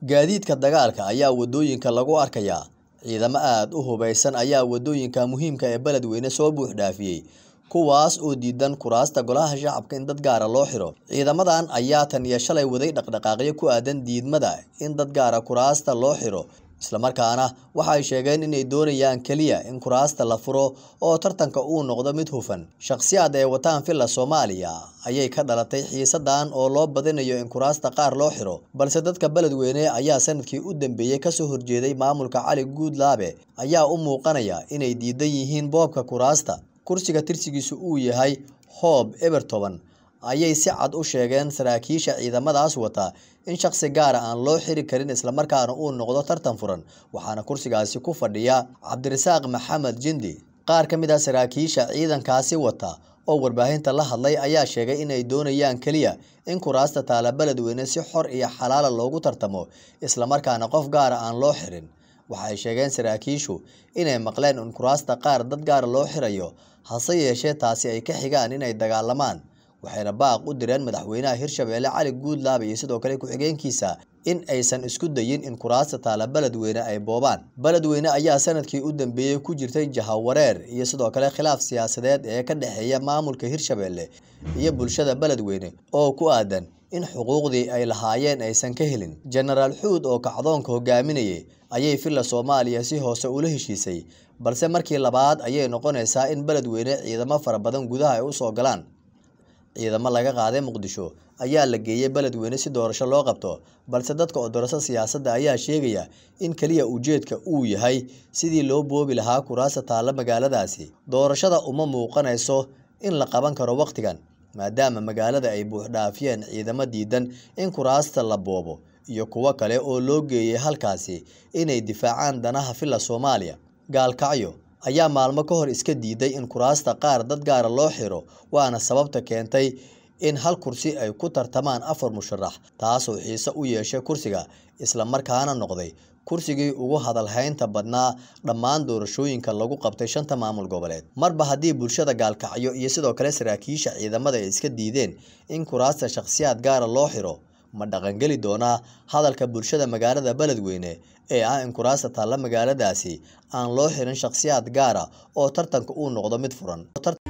gaadiidka dagaalka ayaa wadooyinka lagu arkayaa ciidamo aad u hubaysan ayaa wadooyinka muhiimka ee beledweyne soo buux dhaafiyey kuwaas oo diidan kuraasta golaha shacabka in dad gaara loo xiro ciidamadan ayaa tan iyo shalay waday dhaqdhaqaaqyo ku aadan diidmada in dad gaara kuraasta loo xiro islamarkaana waxay sheegeen inay doonayaan keliya in kuraasta la furo oo tartanka uu noqdo mid hufan shakhsiyaad ee wataan villa soomaaliya ayay ka dhalatay xiisadan oo loo badinayo in kuraasta qaar loo xiro balse dadka beledweyne ayaa sanadkii u dambeeyey kasoo horjeeday maamulka cali guudlaabe ayaa u muuqanaya inay diidan yihiin boobka kuraasta kursiga tirsigiisu uu yahay hoob ebertoban ayay si cad u sheegeen saraakiisha ciidamadaas wata in shakhsi gaara aan loo xiri karin islamarkaana uu noqdo tartan furan waxaana kursigaasi ku fadhiya cabdirasaaq maxamed jindi qaar ka mid ah saraakiisha ciidankaasi wata oo warbaahinta la hadlay ayaa sheegay inay doonayaan keliya in kuraasta taala beledweyne si xor iyo xalaala loogu tartamo islamarkaana qof gaara aan loo xirin waxay sheegeen saraakiishu inay maqleen in kuraasta qaar dad gaara loo xirayo hase yeeshee taasi ay ka xigaan inay dagaalamaan waxayna baaq u direen madaxweynaha hirshabeelle cali guudlaabe iyo sidoo kale ku-xigeenkiisa in aysan isku dayin in kuraasta taala beledweyne ay boobaan beledweyne ayaa sanadkii u dambeeyey ku jirtay jahawareer iyo sidoo kale khilaaf siyaasadeed ee ka dhexeeya maamulka hirshabeelle iyo bulshada beledweyne oo ku aadan in xuquuqdii ay lahaayeen aysan ka helin jenaraal xuud oo kacdoonka hogaaminayay ayay villa soomaaliya si hoose ula heshiisay balse markii labaad ayay noqonaysaa in beledweyne ciidamo fara badan gudaha ay usoo galaan ciidamo laga qaaday muqdisho ayaa la geeyey beledweyne si doorasho loo qabto balse dadka odorasa siyaasadda ayaa sheegaya in keliya ujeedka uu yahay sidii loo boobi lahaa kuraasta taalla magaaladaasi doorashada uma muuqanayso in la qaban karo wakhtigan maadaama magaalada ay buuxdhaafiyeen ciidamo diidan in kuraasta la boobo iyo kuwo kale oo loo geeyey halkaasi inay difaacaan danaha villa soomaaliya gaalkacyo ayaa maalmo ka hor iska diiday in kuraasta qaar dad gaara loo xiro waana sababta keentay in hal kursi ay ku tartamaan afar musharax taasoo xiise u yeeshay kursiga islamarkaana noqday kursigii ugu hadalhaynta badnaa dhammaan doorashooyinka lagu qabtay shanta maamul goboleed marba haddii bulshada gaalkacyo iyo sidoo kale saraakiisha ciidamada ay iska diideen in kuraasta shakhsiyaad gaara loo xiro ma dhaqangeli doonaa hadalka bulshada magaalada beledweyne ee ah in kuraasta taalla magaaladaasi aan loo xirin shakhsiyaad gaara oo tartanka uu noqdo mid furan